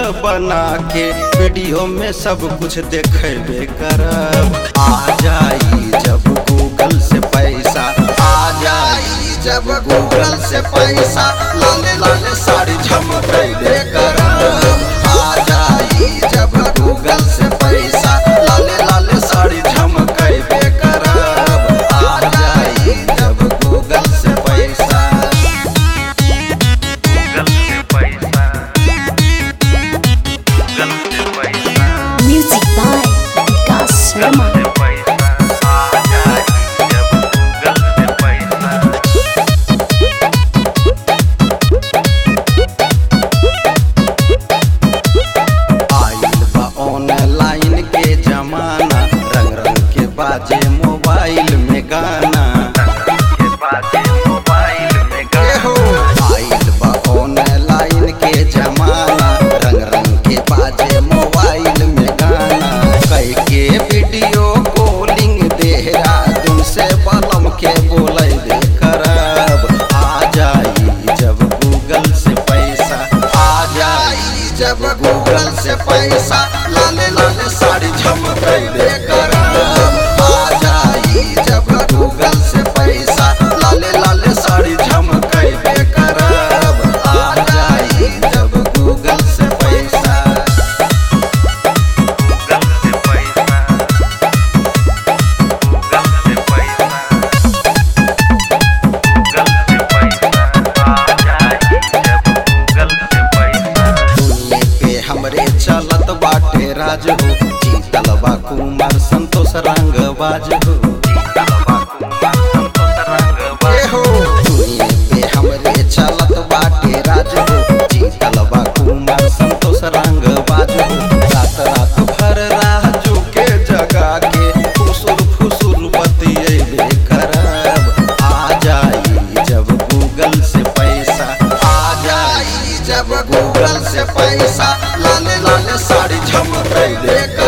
बना के वीडियो में सब कुछ देखेबे करब आ जाई जब गूगल से पैसा आ जाई जब गूगल से पैसा लाले लाले साड़ी झमकेबे करब आ जाई जब गूगल से पैसा लाले लाले साड़ी झमकेबे करब आ जाई जब गूगल से पैसा गूगल से पैसा गूगल से पैसा Music by Vikas Sharma. से पैसा आ जाए जब गूगल से पैसा आइल बा ऑनलाइन के जमाना रंग रंग के बाजे मोबाइल में गाना के बाजे मोबाइल में एहो गाना आइल बा ऑनलाइन के जमाना रंग रंग के बाजे मोबाइल में गाना कई के वीडियो कॉलिंग देहरादून से बलम के बोले दे करब आ जाई जब गूगल से पैसा आ जाई जब गूगल से पैसा लाले लाले साड़ी झमकेबे करब आ जाई जब गूगल से पैसा लाले लाले साड़ी झमकेबे करब आ जाई जब गूगल से पैसा गूगल से पैसा गूगल से पैसा गूगल से पैसा आ जाए जब गूगल से पैसा दुनिया पे हमरे चलत बाटे राज हो जीतल बा कुमार संतोष रंग बाज हो एहो दुनिया पे हमरे चलत बाटे राज हो जीतल बा कुमार संतोष रंग बाज हो रात रात भर राजू के जगा के फुसुर फुसुर बतियेबे करब आ जाई जब गूगल से पैसा आ जाई जब गूगल से पैसा लाले लाले साड़ी झमकेबे